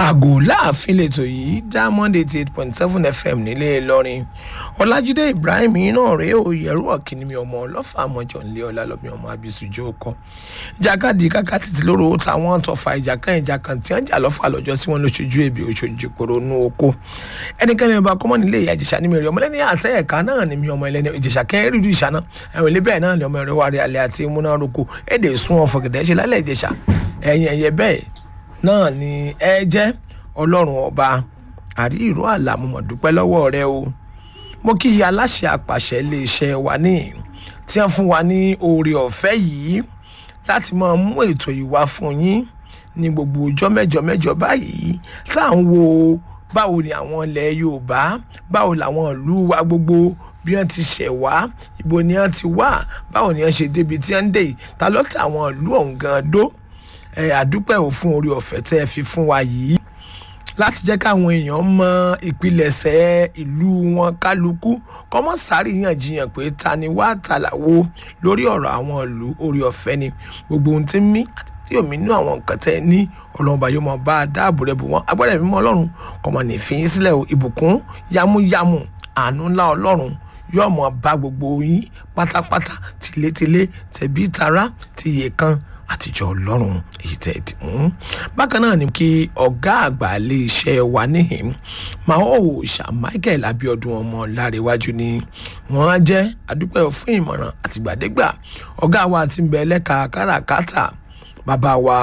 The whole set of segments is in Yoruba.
àgò láàfin lètò yìí diamond eighty eight point seven fm nílé ìlọrin ọlájídé ibrahim yìí náà rèé o yẹrù ọ̀kìnní mi ọmọ ọlọ́fà àmọ́jọ nílé ọlá lọ́mí ọmọ abisujú ọkọ ìjàkadì káká títí lóru táwọn tọfà ìjàkan ìjàkan tí wọ́n jà lọ́fà lọ́jọ́ tí wọ́n lóṣojú èbè òṣojú ìpòrò nú oko ẹnikẹ́ni ọba kọ́mọ́ nílé ìyá ìjẹ̀ṣà ní mẹ́rin ọmọlẹ́ni àtẹ ẹ̀ka náà ni mi ọmọ ẹlẹ́ni ìjẹ̀ṣà kẹ́ rírú ìṣà náà ẹ̀wọ̀n ilé bẹ́ẹ̀ náà ni ọmọ ẹ̀rọ wárí alẹ́ àti múnároko èdè sún ọ̀fọ̀gẹ̀dẹ̀ ṣe lálẹ́ ìjẹ̀ṣà ẹ̀yìn ẹ̀yẹ bẹ́ẹ̀ náà ni ẹ jẹ́ ọlọ́run ọba àrí ìró àlà mo mọ̀ dúpẹ́ lọ́wọ́ rẹ o mo kí iye aláṣẹ àpàṣẹ iléeṣẹ́ wa ní tí wọ́n fún wa ní oore ọ̀fẹ́ yìí láti máa mú ètò yìí wá fún yín ní gbogbo ọjọ́ mẹ́jọ mẹ́jọ báyìí tá à ń wo báwo ni àwọn ilẹ̀ yorùbá báwo làwọn ìlú wa gbogbo bí wọ́n ti ṣẹ̀ wá ibo ni wọ́n ti wá báwo ni wọ́n ṣe débi tí wọ́n ń dé yìí ta ló tẹ àwọn ìlú ọ̀hún gan dó ẹ àdúpẹ́ ò fún oore ọ̀fẹ́ tẹ́ ẹ fi fún wa yìí láti jẹ́ káwọn èèyàn mọ ìpilẹ̀ṣẹ̀ ìlú wọn kálukú kọ́mọ́ sáré yànjiyàn pé ta ni wá tàlàwo lórí ọ̀rọ̀ àwọn ìlú oore ọ̀fẹ́ ni gbogbo ohun tí ń mí àti tí omi inú àwọn nǹkan tẹ́ ẹ ní ọlọ́run bá yóò mọ bá a dáàbò rẹ̀ bò wọ́n agbára ẹ̀mí mọ́ ọlọ́run kọ́mọ nìfín sílẹ̀ o ìbùkún yámúyámú àánú ńlá ọlọ́run yóò mọ bá gbogbo yín pátápátá tilétilé tẹ̀bí tará tìyè kan àtijọ́ ọlọ́run èyí tẹ̀ ẹ́ dì mú. bákan náà ni kí ọ̀gá àgbà ilé iṣẹ́ wa níhìn máa ó ṣà michael abiodun ọmọ láréwájú ni wọ́n á jẹ́ àdúpẹ́ fún ìmọ̀ràn àtìgbàdégbà ọ̀gá wa ti ń bẹ lẹ́ka káràkátà bàbá wa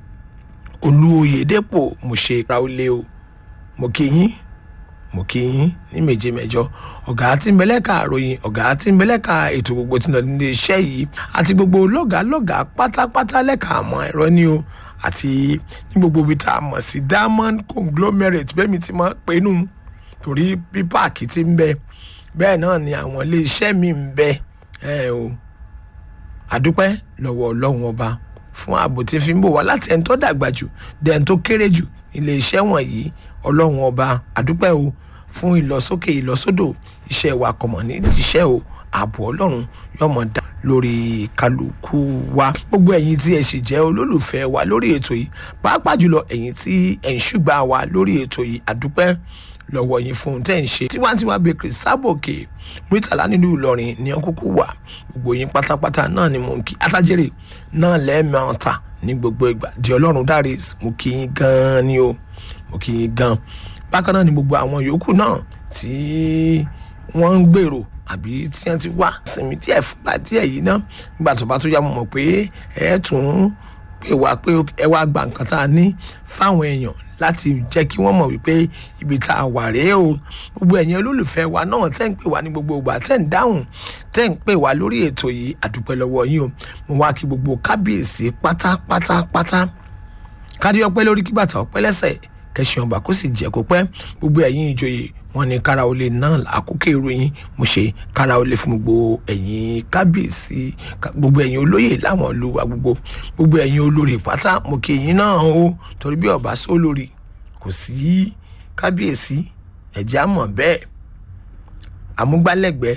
olúoyèdèpọ̀ mo ṣe raulé o mo kí yín mo kí yín ní méje mẹjọ ọgá tí ń bẹlẹ́ka àròyìn ọgá tí ń bẹlẹ́ka ètò gbogbo tí ń lọ nílé iṣẹ́ yìí àti gbogbo lọ́gàálọ́gà pátápátá lẹ́ka àmọ́ ẹ̀rọ ni o àti ní gbogbo ibi tá a mọ̀ sí diamond conglomerate bẹ́ẹ̀ mi ti máa pè nù torí bí páàkì ti ń bẹ bẹ́ẹ̀ náà ni àwọn ilé iṣẹ́ mi ń bẹ ẹ o àdúpẹ́ lọ́wọ́ ọlọ́run ọba fún ààbò tí fi ń bò wá láti ẹni tó dàgbà jù dẹni tó kéré jù ilé iṣẹ́ wọ̀nyí ọlọ́run ọba àdúpẹ́ o fún ìlọsókè ìlọsódò iṣẹ́ wa kọ̀mọ̀ ní iṣẹ́ o ààbò ọlọ́run yọmọ dá lórí kálukú wa gbogbo ẹ̀yin tí ẹ sì jẹ́ olólùfẹ́ wa lórí ètò yìí pàápàá jùlọ ẹ̀yin tí ẹ̀ ń ṣùgbà wa lórí ètò yìí àdúpẹ́ lọ́wọ́ yín fún un tẹ́ ń ṣe tiwantiwa bakery sábòkè murtala nínú ìlọrin ní ọkùnkù wà gbogbo yín pátápátá náà ni mò ń kí atájèrè náà lẹ́ẹ̀mẹ́ta ní gbogbo ìgbà di ọlọ́run dáre mo kí yín gan-an ni o mo kí yín gan bákan náà ni gbogbo àwọn yòókù náà tí wọ́n ń gbèrò àbí tí wọ́n ti wá sinmi díẹ̀ fúngbà díẹ̀ yìí ná nígbà tó bá tó yá mo mọ̀ pé ẹ tún pè wá pé ẹ wá gba nǹkan tá a ní fáwọn èèyàn láti jẹ́ kí wọ́n mọ̀ wípé ibi tá a wà rèé o gbogbo ẹ̀yin olólùfẹ́ wa náà tẹ́ ń pè wá ní gbogbo ìgbà tẹ́ ń dáhùn tẹ́ ń pè wá lórí ètò yìí àdúpẹ́ lọ́wọ́ yín o mo wá kí gbogbo kábíyèsí pátápátápátá kárí ọpẹ́ lórí kí bàtà ọpẹ́ lẹ́sẹ̀ kẹsàn-án ọba kó sì jẹ́ kó pẹ́ gbogbo ẹ̀yin ìjòyè wọn ní kára olè náà àkókò ìròyìn mo ṣe kára olè fún gbogbo ẹ̀yin kábíyèsí gbogbo ẹ̀yin olóyè láwọn ìlú wa gbogbo gbogbo ẹ̀yin olórí pátá mo kí ẹ̀yin náà o torí bí ọba sọ lórí kò sí kábíyèsí ẹ̀jẹ̀ àmọ̀ bẹ́ẹ̀ amúgbálẹ́gbẹ̀ẹ́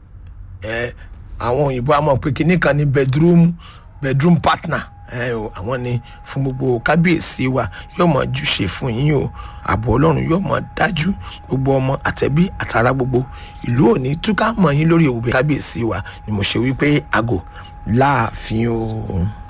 ẹ àwọn òyìnbó àmọ̀ pé kinní kan ní bedroom bedroom partner ẹ o àwọn ni fún gbogbo kábíyèsí wa yóò mọ júṣe fún yín o ààbò ọlọ́run yóò mọ dájú gbogbo ọmọ àtẹ̀bí àtàrà gbogbo ìlú òní túká mọ yín lórí òwúbẹ kábíyèsí wa ni mo ṣe wípé àgò láàfin o.